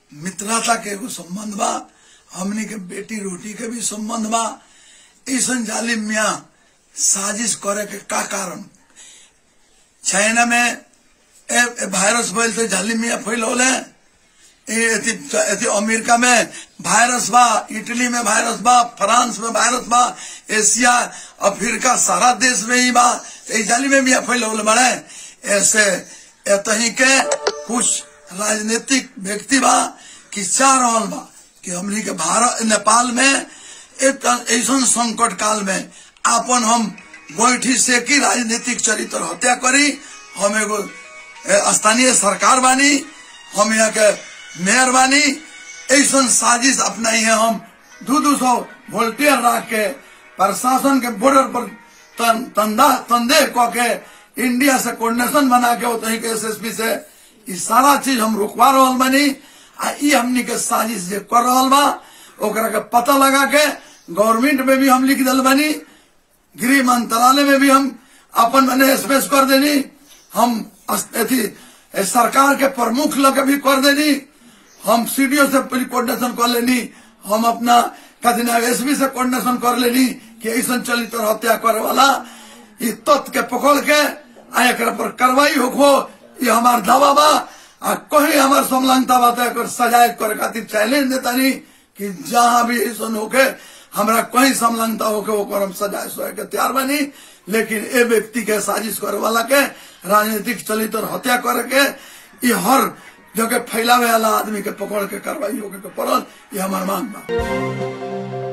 मित्रता के एगो संबंध बा हमनी के बेटी रोटी के भी संबंध बा ऐसन जालिम मिया साजिश करे के का कारण चाइना में ए, ए वायरस फैल तो जालिम मिया फैलौले एथी एथी अमेरिका में वायरस बा इटली में वायरस बा फ्रांस में वायरस बा एशिया अफ्रीका सारा देश में ही बा तो जाली में भी फैलौले बड़े ऐसे एतही के कुछ राजनीतिक व्यक्ति बा कि चाह रहल बा कि हमनी के भारत नेपाल में एक ऐसा संकट काल में आपन हम गोईठी से की राजनीतिक चरित्र हत्या करी हम एगो स्थानीय सरकार बानी हम यहाँ के मेयर बानी ऐसा साजिश अपनाई है हम दो दो सौ वोल्टियर रख के प्रशासन के बॉर्डर पर तन, तंदा तंदे क के इंडिया से कोऑर्डिनेशन बना के उतही के एसएसपी से ई सारा चीज हम रुकवा रहल बानी आ ई हमनी के साजिश जे कर रहल बा ओकरा के पता लगा के गवर्नमेंट में भी हम लिख दिल बानी गृह मंत्रालय में भी हम अपन मैंने स्पेस कर देनी हम अथी सरकार के प्रमुख लगे भी कर देनी हम सीडीओ से कोऑर्डिनेशन कर लेनी हम अपना कथी ना एसपी से कोऑर्डिनेशन कर लेनी कि ऐसा चलित हत्या करे वाला ये तथ्य के पकड़ के आ एक पर कार्रवाई होखो ये हमार दावा बा आ कहीं हमार समलंगता बा तो सजाए करे खातिर चैलेंज देता नहीं कि जहां भी ऐसा होके हमरा कहीं समलंगता होके ओकर हम सजाए सोए के तैयार बनी लेकिन ए व्यक्ति के साजिश करे वाला के राजनीतिक चलित और हत्या करे के ये हर जगह फैलावे वाला आदमी के पकड़ के कार्रवाई होके के पड़ल ये हमार मांग बा